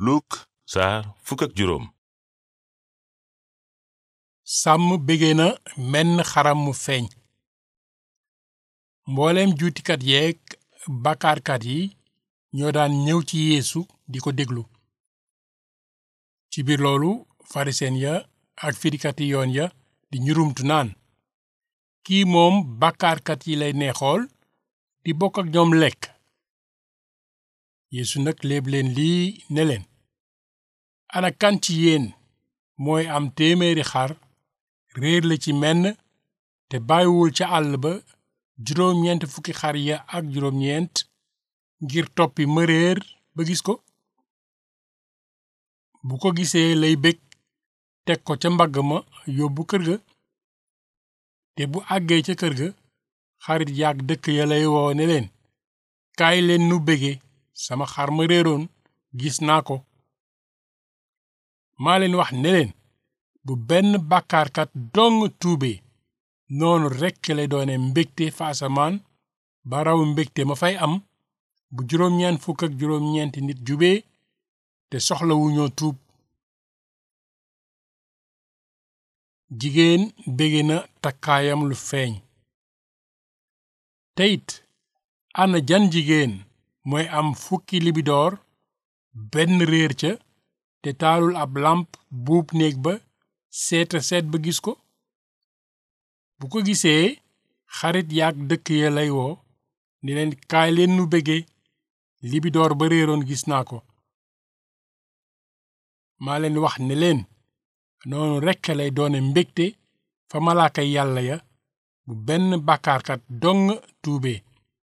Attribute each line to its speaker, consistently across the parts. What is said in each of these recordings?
Speaker 1: Luk saar fukk ak juróom
Speaker 2: sàmm bége na menn xaram mu feeñ mbooleem juutikat yeeg bàkkaarkat yi ñoo daan ñëw ci yeesu di ko déglu ci biir loolu farisen ya ak firikati yoon ya di ñurumtu naan kii moom bàkkaarkat yi lay neexool di bokk ak ñoom lekk yeesu nag léeb leen lii ne leen ana kan ci yéen mooy am téeméeri xar réer la ci menn te bàyyiwul ca àll ba juróom-ñeent fukki xar ya ak juróom-ñeent ngir toppi ma réer ba gis ko bu ko gisee lay bég teg ko ca mbagg ma yóbbu kër ga te bu àggee ca kër ga xarit yaak dëkk ya lay woo ne leen kaay leen nu bége sama xar ma réeroon gis naa ko maa leen wax ne leen bu benn bàkkaarkat dong tuube noonu rekk lay doone mbégte fa asamaan ba raw mbégte ma fay am bu juróom-ñeent fukk ak juróom-ñeenti nit jubee te soxlawuñoo tuub jigéen bége na takkaayam lu feeñ teyit ana jan jigéen mooy am fukki libidoor benn réer ca te taalul ab làmp buub néeg ba seeta seet ba gis ko bu ko gisee xarit yaak dëkk ya lay woo ni leen kaay leen nu bége libidoor ba réeroon gis naa ko maa leen wax ne leen noonu rekk lay doone mbégte fa malaaka yàlla ya bu benn bàkkaarkat dong tuube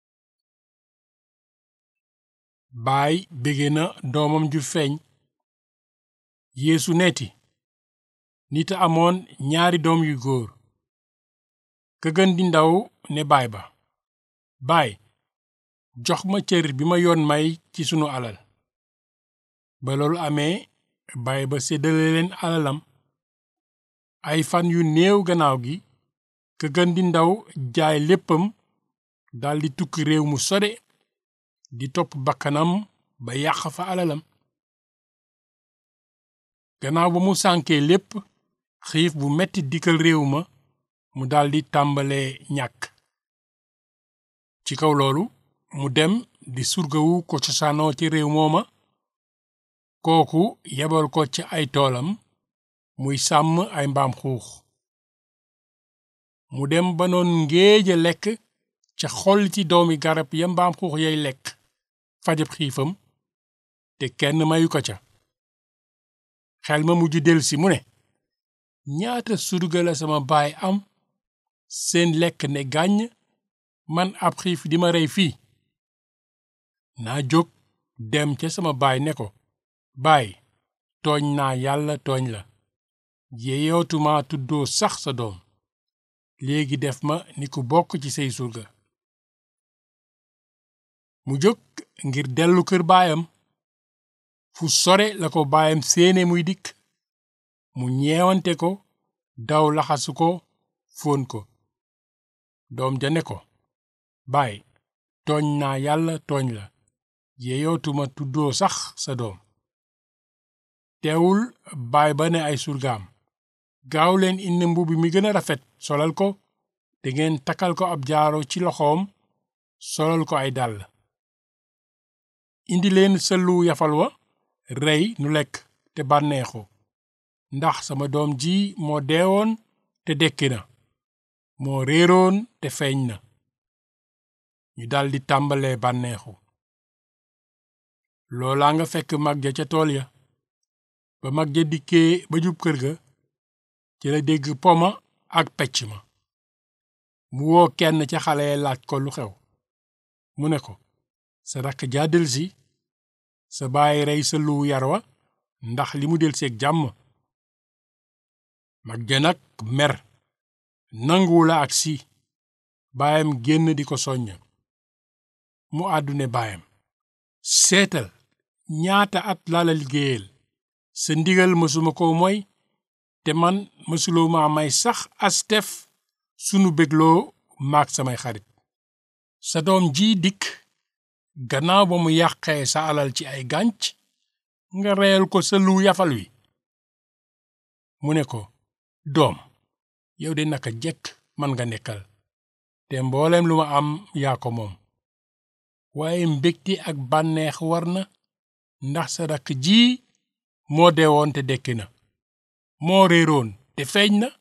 Speaker 2: baay bége na doomam ju feeñ yeesu neeti nit a amoon ñaari doom yu góor ka gën di ndaw ne baay ba baay jox ma cër bi ma yoon may ci sunu alal ba loolu amee baay ba séddale leen alalam ay fan yu néew gannaaw gi ka gën di ndaw jaay léppam daldi tukki réew mu sore di topp bakkanam ba yàq fa alalam gannaaw ba mu sànkee lépp xiif bu metti dikkal réew ma mu daldi tàmbalee ñàkk ci kaw loolu mu dem di surgawu ko cosaanoo ci réew mooma kooku yebal ko ci ay toolam muy sàmm ay mbaam xuux mu dem ba noon ngéeja lekk ca xol ci doomi garab ya mbaam xuux yay lekk fajab xiifam te kenn mayu ko ca xel ma mujj delsi mu ne ñaata surga la sama baay am seen lekk ne gàññ man ab xiif di ma rey fii naa jóg dem ca sama baay ne ko baay tooñ naa yàlla tooñ la yeyootuma tuddoo sax sa doom léegi def ma ni ku bokk ci say surga mu jóg ngir dellu kër baayam fu sore la ko baayam séene muy dikk mu ñeewante ko daw laxasu ko fóon ko doom ja ne ko baay tooñ naa yàlla tooñ la yeyootuma tuddoo sax sa doom teewul baay ba ne ay surgaam gaaw leen indi mbubb mi gën a rafet solal ko te ngeen takkal ko ab jaaro ci loxoom solal ko ay dàll indi leen sëllu yafal wa rey nu lekk te bànneexu ndax sama doom ji moo deewoon te dekki na moo réeroon te feeñ na ñu daldi tàmbalee bànneexu loolaa nga fekk mag ja ca tool ya ba mag ja dikkee ba jub kër ga ci la dégg poma ak pecc ma mu woo kenn ca xale ya laaj ko lu xew mu ne ko sa rakk jaa delsi sa baay rey sa luwu yar wa ndax li mu delseeg jàmm mag ja nag mer nanguwula ak si baayam génn di ko soññ mu àddune baayam seetal ñaata at laa la liggéeyal sa ndigal mësuma ko moy te man mësuloo ma may sax astef sunu bégloo maag samay xarit sa doom ji dikk gannaaw ba mu yàqee sa alal ci ay gànc nga reyal ko sëlu yafal wi mu ne ko doom yow de naka jekk man nga nekkal te mboolem lu ma am yaa ko moom waaye mbégte ak bànneex war na ndax sa rakk ji moo deewoon te dekki na moo réeroon te feeñ na